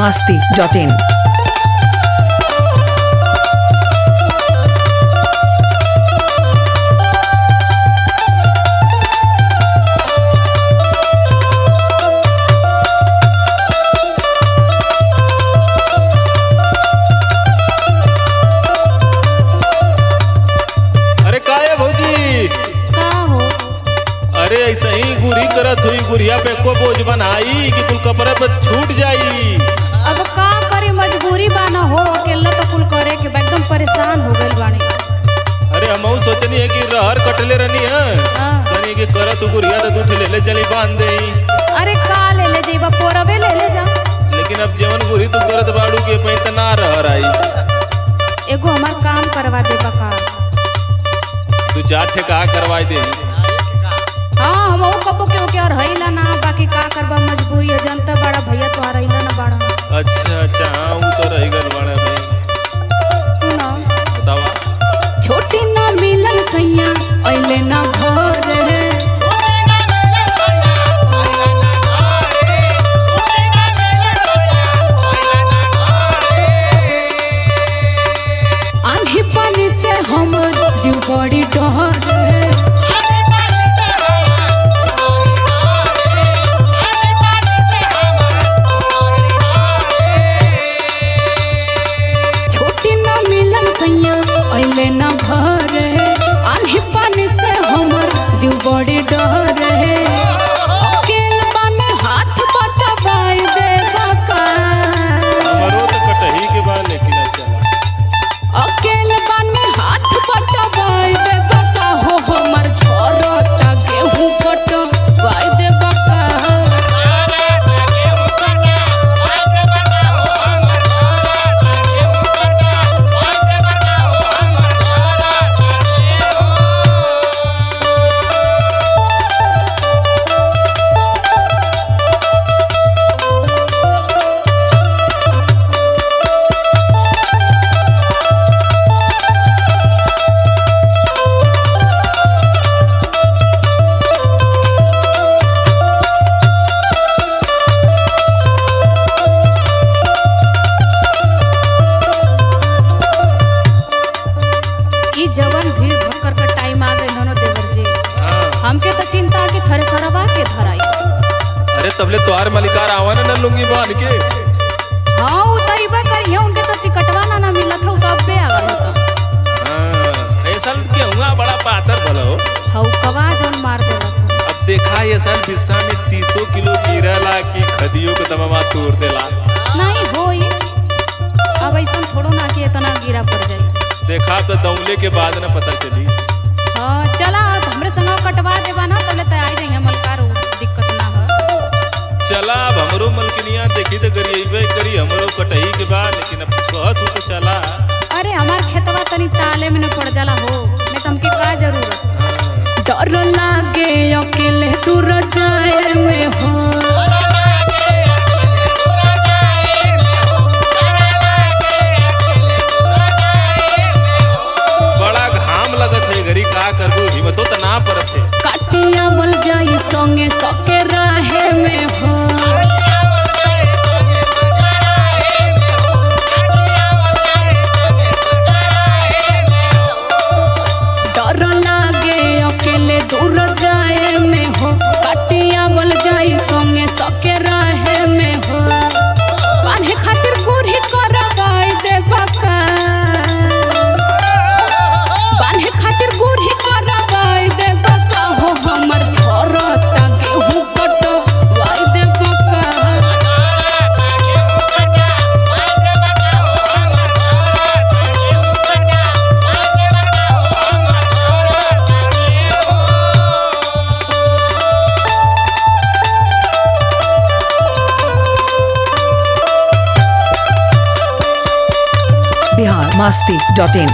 masti.in. अरे का है भौजी का हो अरे ऐसे ही गुरी करत हुई गुड़िया पे को बोझ बनाई कि कुल कपड़े पे छूट जाई अब का करी मजबूरी बाना हो अकेला तो कुल करे के बा, एकदम परेशान हो गइल बानी अरे हम सोचनी है कि रहर कटले रहनी है हाँ। तनी कि करत हु गुड़िया तो दूठ ले ले चली बांध दे अरे का ले ले जेबा पोरबे ले ले जा लेकिन अब जवन गुरी तू करत बाड़ू के पई त ना रहर आई एगो हमार काम करवा दे का दू चार ठेका करवाई दे हाँ हम कबो के ओके और हईला ना बाकी का करबा मजबूरी है जनता बड़ा भैया तो रहीला ना बड़ा अच्छा अच्छा हाँ वो तो रह गल बाड़ा भाई सुनो बतावा छोटी ना मिलन सैया अइले ना घर है आंधी पानी से हमर जीव बड़ी डर है छोटी ना मिलन सैया अइले ना घर है आंधी पानी से हमर जीव बड़ी डर है अकेल बाने हाथ बटवाई देबा का हमारो तो कटही के बाद लेकिन अब चला अकेल बाने हाथ बटवाई देबा का हो हमर छोरता गेहूं कटवाई देबा का ई जवन भीड़ भक्कर का टाइम आ गए ननो देवर जी हाँ हमके तो चिंता कि थरे सरवा के धराई अरे तबले तोहार मलिकार आवा ना न लुंगी बांध के हाँ उ तो इबे करिए उनके तो टिकटवा ना ना मिलत हो तो अबे आ गल होता हाँ ऐसा गेहुआ बड़ा पातर भलो हौ कवा जौन मार देला सन अब देखा ये साल बिस्सा में तीसो किलो गिरला कि खदियो के दमवा तोड़ देला नहीं होई अब ऐसा थोड़ो ना कि इतना गिरा पड़ जाई देखा तो दौले के बाद न पता चली हाँ चला तो हमरे संग कटवा देबा ना तबले तैयार जाइए मलकार दिक्कत ना हो चला अब हमरो मलकनिया देखी तो गरिएबे करी हमरो कटही के बाद लेकिन अब कहत हो तो चला अरे हमार खेतवा तनी ताले में न पड़ जाला हो नहीं तो हमके का जरूरत हाँ। डर लागे अकेले तू रजाए में हो बड़ा घाम लगत है घरी का करबू हिम्मतो तो ना परत है काटिया बल जाई संगे सके राहे में हो डर लागे अकेले दूर जाए में हो काटिया बल जाई संगे सके राहे में हो बांधे खातिर गुरही करवाई देबा का बांधे खातिर गुरही करवाई देबा का हो हमर छोरता गेहूं कटवाई देबा का Bihar masti.in.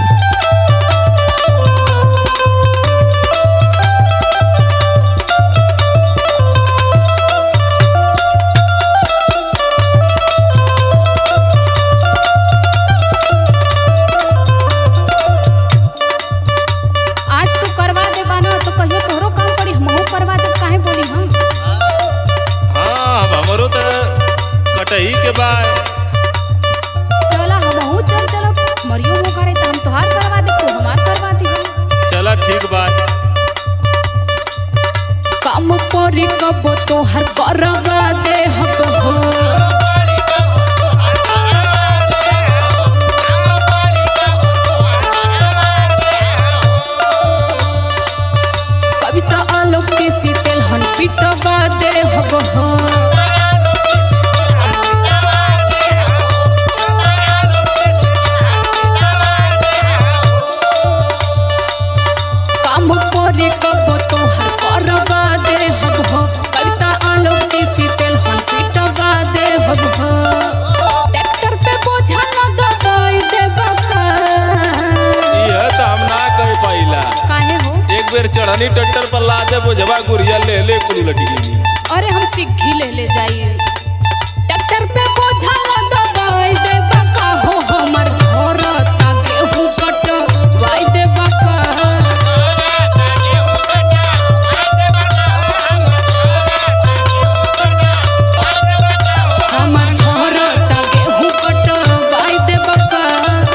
आज तू करवा दे बाना तो कहियो तोहरो काम पड़ी हमहू करवा दे काहे बोली हम हाँ अब हमरो तो कटही के बाद काम परी कब तोहर करवा दे हब हो कविता आलोक के सीतेल हन पिटवा दे हब हो काम परी कब तोहर करवा दे हब हो कविता आलोक के सीतेल हन पिटवा दे हब हो ट्रैक्टर पे बोझा न दबाई दे बका यह तो हम ना कह पाइला काहे हो एक बेर चढ़नी ट्रैक्टर पर ला दे बोझवा गुड़िया ले ले कुल लटी गई अरे हम सिग्घी ले ले जाइए ट्रैक्टर पे बोझा न दबाई दे बका हो हमर झोरता गेहूं कट वाई दे बका हमर झोरता गेहूं कट वाई दे बका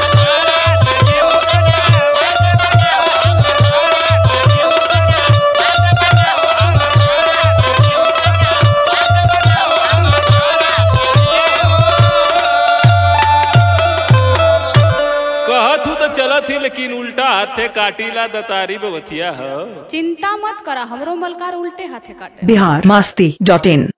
कहत हूँ तो चलत ही लेकिन उल्टा हाथे काटीला दतारी बवथिया हो चिंता मत करा हमरो मलकार उल्टे हाथे काटे बिहार मस्ती डॉट इन